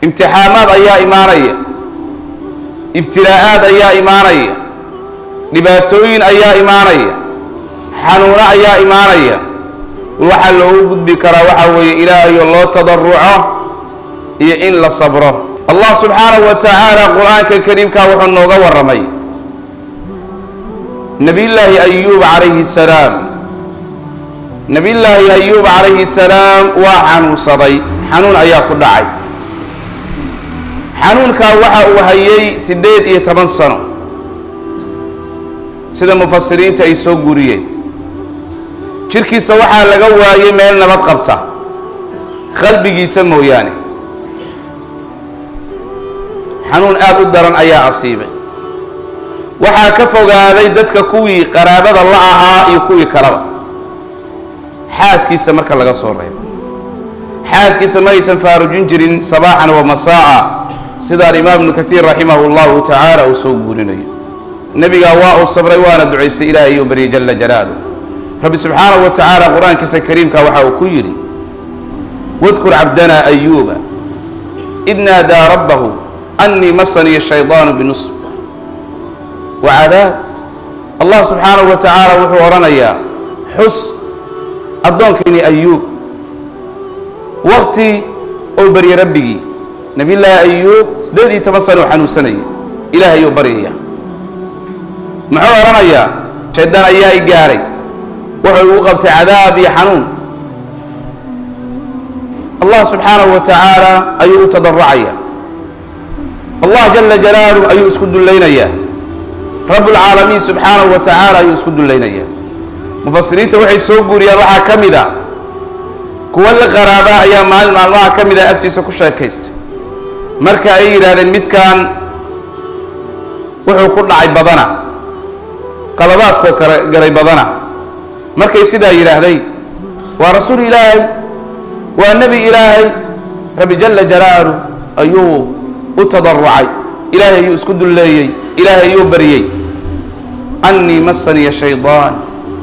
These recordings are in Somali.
imtixaamaad ayaa imaanaya ibtilaa'aad ayaa imaanaya dhibaatooyin ayaa imaanaya xanuuno ayaa imaanaya waxaa loogu gudbi karaa waxaa weeye ilaahayo loo tadaruco iyo in la sabro allah subxaanahu wa tacaala qur-aanka kariimkaa wuxuu nooga warramay nebiyullaahi ayuub calayhi salaam nebiyullaahi ayuub calayhi salaam waa xanuunsaday xanuun ayaa ku dhacay xanuunkaa waxa uu hayay siddeed iyo toban sano sida mufasiriinta ay soo guriyeen jirkiisa waxaa laga waayay meel nabad qabta qalbigiisa mooyaane xanuun aada u daran ayaa asiibay waxaa ka fogaaday dadka kuwii qaraabada la ahaa iyo kuwii kaleba xaaskiisa marka laga soo reebo xaaskiisa ma aysan faarujin jirin sabaaxan wa masaa'a sida alimaam ibnu kaiir raximah llahu tacaala uu soo guurinayo nebigaa waa uu sabray waana ducaystay ilaahay u baryay jala jalaaluh rabbi subxaanahu wa tacaala qur-aankiisa kariimka waxa uu ku yidhi wadkur cabdana ayuuba id naadaa rabbahu annii masaniya shaydaanu binusb wa cadaab allah subxaanahu wa tacaala wuxuu odhanayaa xus addoonkayni ayuub wakti ou baryay rabbigii nebiyullaahi ayuub siddeed iyo toban sana oo xanuunsanayay ilaahay ou baryaya muxuu odhanayaa shaydaan ayaa i gaaray wuxuu igu qabtay cadaab iyo xanuun allah subxaanahu wa tacaala ayuu u tadaracaya allah jala jalaaluh ayuu isku dullaynayaa rabbulcaalamiin subxaanahu wa tacaala ayuu isku dullaynayaa mufasiriinta waxay soo guuriyaan waxaa ka mid a kuwa la qaraabaa ayaa maalin maalmaha ka mid a agtiisa ku sheekaystay marka ay yidhaahdeen midkan wuxuu ku dhacay badana qalabaadkoo kale galay badana markay sidaa yidhaahday waa rasuul ilaahay waa nebi ilaahay rabbi jala jalaaluh ayuu u tadarucay ilaahay ayuu isku dulleeyey ilaahay ayuu baryey annii masaniya shaydaan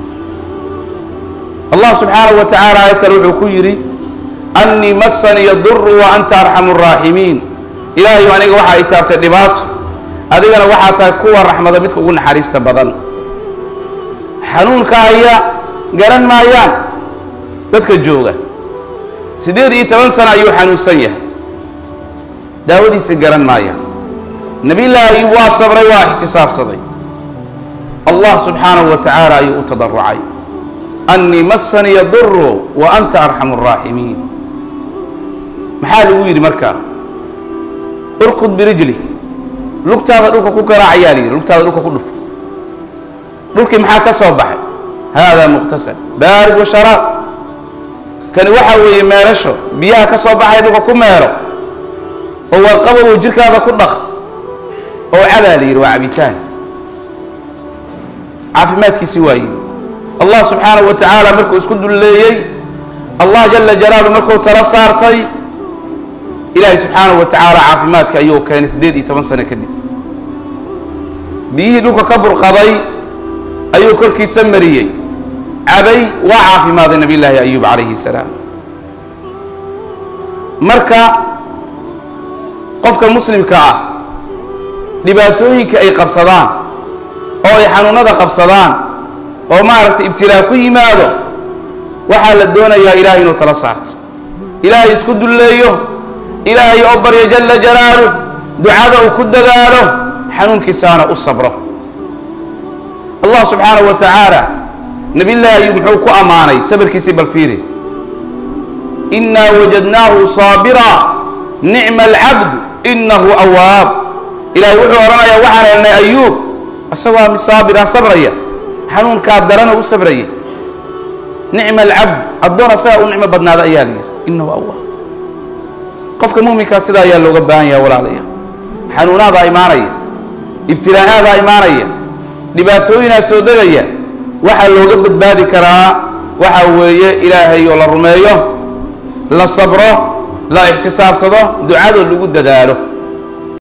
allah subxaanahu wa tacaala aayad kale wuxuu ku yidhi annii masaniya duru wa anta arxamu raaximiin ilaahayu aniga waxaa i taabtay dhibaato adigana waxaa tahay kuwa raxmada midka ugu naxariista badan xanuunka haya garan maayaan dadka jooga siddeed iyo toban sano ayuu xanuunsan yahay daawadiisa garan maayaan nebiyullaahi ayuub waa sabray waa ixtisaabsaday allah subxaanahu wa tacaala ayuu u tadarucay annii masaniya duru wa anta arxamu araaximiin maxaa lagu yidhi markaa urkud birijlik lugtaada dhulka ku garaac ayaa layidhi lugtaada dhulka ku dhuf dhulkii maxaa ka soo baxay haadaa muqtasal baarid wa sharaab kani waxaa weeye meerasho biyaha ka soo baxay dhulka ku meero oo waa qabow jirkaada ku dhaq oo cabaa la yidhi waa cabitaan caafimaadkiisi waa yimid allah subxaanahu wa tacaala markuu isku dulleeyey allah jala jalaaluh markuu tala saartay ilaahay subxaanahu wa tacaala caafimaadka ayuu keenay siddeed iyo toban sano kadib biyihii dhulka ka burqaday ayuu korkiisa mariyey cabay waa caafimaaday nabiy llaahi ayuub calayhi salaam marka qofka muslimka ah dhibaatooyinka ay qabsadaan oo ay xanuunada qabsadaan oo maaragtay ibtilaa ku yimaado waxaa la doonayaa ilaahay inuu tala saarto ilaahay isku dulleeyo ilaahay oo baryo jala jalaaluh ducada uu ku dadaalo xanuunkiisaana u sabro allah subxaanahu wa tacaala nebiyullaahi ayuub muxuu ku ammaanay sabarkiisii bal fiiri innaa wajadnaahu saabira nicma alcabdu innahu awaab ilaahay wuxuu odhanayaa waxaan helnay ayuub isagoo mid saabira sabraya xanuunkaa darana u sabraya nicma alcabd addoon asagaa u nicmo badnaada ayaa la yidhi innahu awaab qofka muminkaa sidaa ayaa looga baahan yaha walaalaya xanuunaadaa imaanaya ibtilaa'aadaa imaanaya dhibaatooyinaa soo degaya waxaa looga badbaadi karaa waxa weeye ilaahay oo la rumeeyo la sabro la ixtisaabsado ducadoo lagu dadaalo